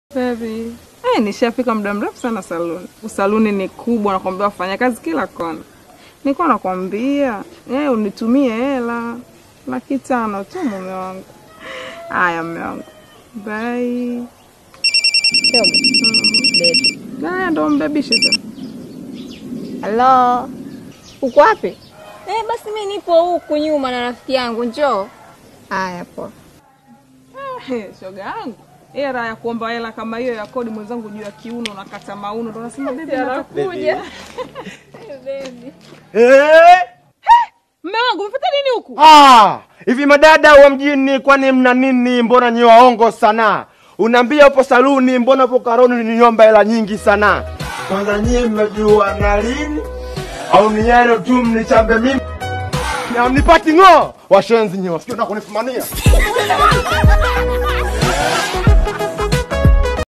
Baby. Eh, nishafika muda mrefu sana saluni. Saluni ni kubwa nakwambia wafanya kazi kila kona. Nilikuwa nakwambia, eh, unitumie hela. Laki tano tu mume wangu. Haya mume wangu. Bye. Baby. Haya ndo mbebishe sasa. Halo. Uko wapi? Eh, basi mimi nipo huku nyuma na rafiki yangu, njoo. Haya poa. Eh, shoga yangu. Hela raha ya kuomba hela kama hiyo ya kodi mwenzangu juu ya kiuno nakata mauno ndo nasema baby natakuja. Baby. Eh? Mume wangu umefuata nini huku? Ah, hivi madada wa mjini kwani mna nini? Mbona nyi waongo sana? Unaambia upo saluni, mbona upo karoni ninyomba hela nyingi sana? Kwanza nyie mmejua na lini? Au ni yale tu mnichambe mimi? Na mnipati ng'o? Washenzi nyi wasikio na kunifumania.